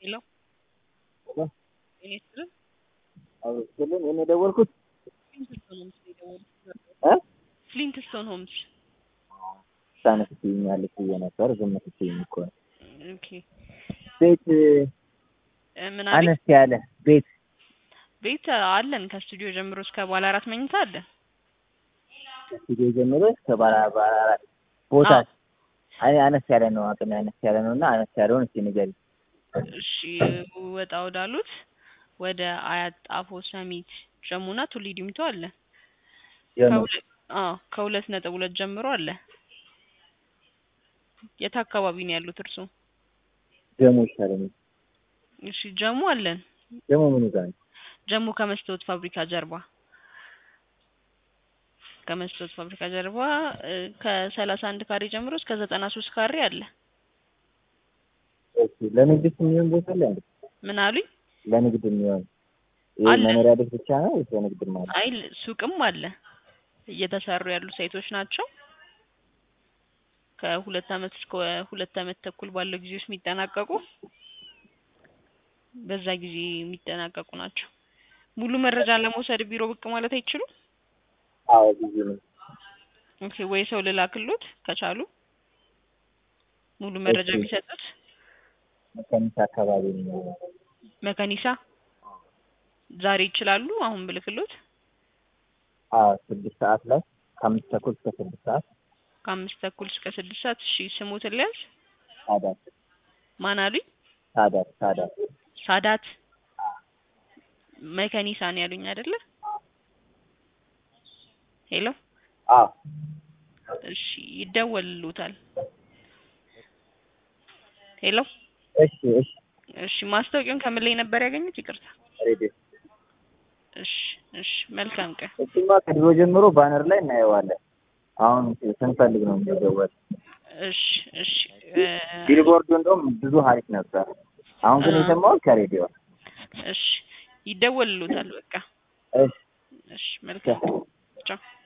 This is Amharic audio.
ሄሎ ሄሎ ጤና ይስጥልን። አውስትልን እኔ የደወልኩት ፍሊንትስቶን ሆምስ ነው የደወልኩት። እ ፍሊንትስቶን ሆምስ። ሳነስ ትይኛለች ብዬ ነበር ዝም ስትይኝ እኮ ነው። ኦኬ ቤት እ ምን አለኝ? አነስ ያለ ቤት ቤት አለን ከስቱዲዮ ጀምሮ እስከ ባለ አራት መኝታ አለን። ከስቱዲዮ ጀምሮ እስከ ባለ ባለ አራት ቦታ አዎ። አይ አነስ ያለ ነው አቅሜ አነስ ያለ ነው እና አነስ ያለውን እስኪ ንገሪኝ። እሺ ወጣ ወዳሉት ወደ አያት ጣፎ ሰሚት ጀሙና ቱሊ ዲምቱ አለ። ጀሙ ከሁለት አዎ ከሁለት ነጥብ ሁለት ጀምሮ አለ። የት አካባቢ ነው ያሉት እርሱ? ጀሙ ይሻለኛል። እሺ ጀሙ አለን። ጀሙ ምን ጋር ነው? ጀሙ ከመስታወት ፋብሪካ ጀርባ ከመስታወት ፋብሪካ ጀርባ እ ከሰላሳ አንድ ካሬ ጀምሮ እስከ ዘጠና ሶስት ካሬ አለ። እሺ ለንግድ የሚሆን ቦታ አለ እንዴ? ምን አሉኝ? ለንግድ የሚሆን ይሄ አለ። መኖሪያ ቤት ብቻ ነው ወይስ ለንግድ ማለት? አይ ሱቅም አለ። እየተሰሩ ያሉ ሳይቶች ናቸው። ከሁለት አመት እስከ ሁለት አመት ተኩል ባለው ጊዜ ውስጥ የሚጠናቀቁ በዛ ጊዜ የሚጠናቀቁ ናቸው። ሙሉ መረጃ ለመውሰድ ቢሮ ብቅ ማለት አይችሉም? አዎ ብዙ ነው። ኦኬ ወይ ሰው ልላክሎት ከቻሉ ሙሉ መረጃ እሺ። ቢሰጡት መካኒሳ አካባቢ ነው። መከኒሳ ዛሬ ይችላሉ? አሁን ብልክሎት አዎ ስድስት ሰዓት ላይ ከአምስት ተኩል እስከ ስድስት ሰዓት ከአምስት ተኩል እስከ ስድስት ሰዓት እሺ ስሙትን ሊያዝ ሳዳት ማን አሉኝ? ሳዳት ሳዳት ሳዳት መከኒሳ ነው ያሉኝ አይደለ? ሄሎ አዎ እሺ ይደወልሉታል። ሄሎ እሺ እሺ እሺ ማስታወቂያውን ከምን ላይ ነበር ያገኙት? ይቅርታ። ሬዲዮ እሺ እሺ መልካም ቀን። እሱማ ከድሮ ጀምሮ ባነር ላይ እናየዋለን። አሁን ስንፈልግ ነው የሚደወል። እሺ እሺ እ ቢልቦርዱ እንደውም ብዙ ሀሪፍ ነበር። አሁን ግን አ- የሰማሁት ከሬዲዮ ነው። እሺ ይደወልሉታል። በቃ እሺ እሺ መልካም ቻው።